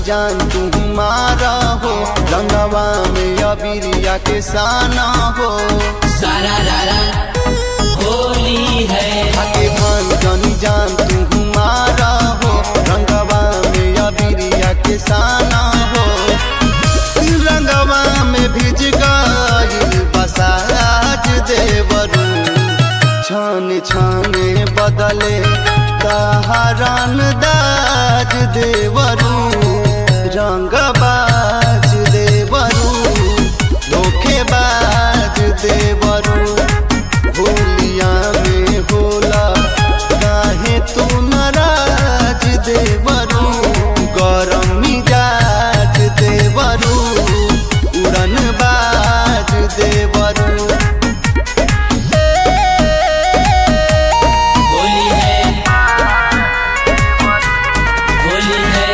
जान तुम्हारा हो रंगवा में अबिरिया के साना हो सारा रारा होली है आके भान जानी जान तुम्हारा हो रंगवा में अबिरिया के साना हो रंगवा में भिज गइल बसाज देवरू छान छाने बदले तहरन दाज देवरू रंगबाज देवरू धोखेबाज देवरू होलिया में होला काहे तू नाराज देवरू गरम मिजाज देवरू उड़न बाज देवरू होली है होली है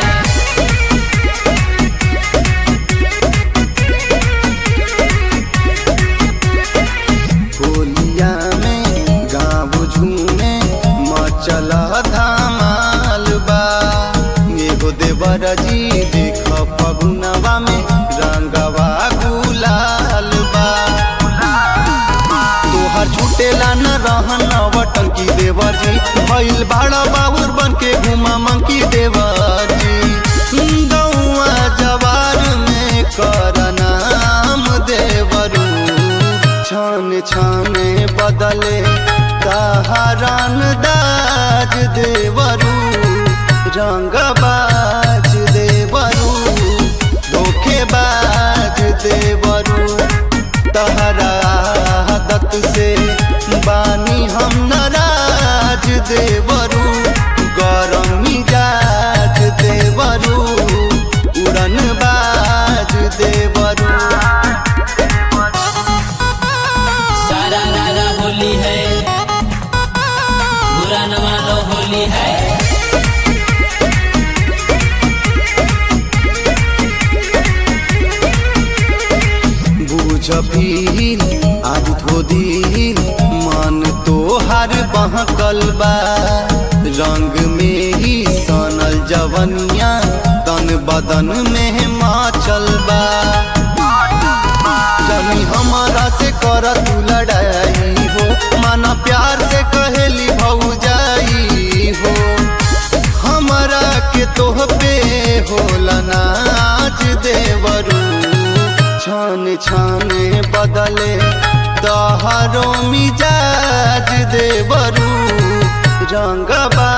होलिया में गाँव झूमे मचल धमाल बा एगो देवर जी देख फगुनवा में रंगवा गुलाल बा तोहर छुटेला न रहन टंकी देवर जी भइल भाड़ा बाबुर बन के घुमा मंकी देवर जी गौआ जवार में कर नाम देवरू छान छाने बदले तहरान दाज देवरू रंगबाज देवरू धोखेबाज देवरू तहरा दत से बानी हम नाराज देवरू गरम मिजाज देवरू उड़न बाज देवरू सारा रारा होली है बुरा न मानो होली है बुझ भील आज धोदिल मन तोहर बहकल बा रंग में ही सनल जवनिया तन बदन में माचल बा जनी हमारा से कर तू लड़ाई हो माना प्यार से कहेली भौजाई हो हमरा के तोह पे होला नाच देवरू छान छाने बदले तहरो मिजाज देवरू रंगबा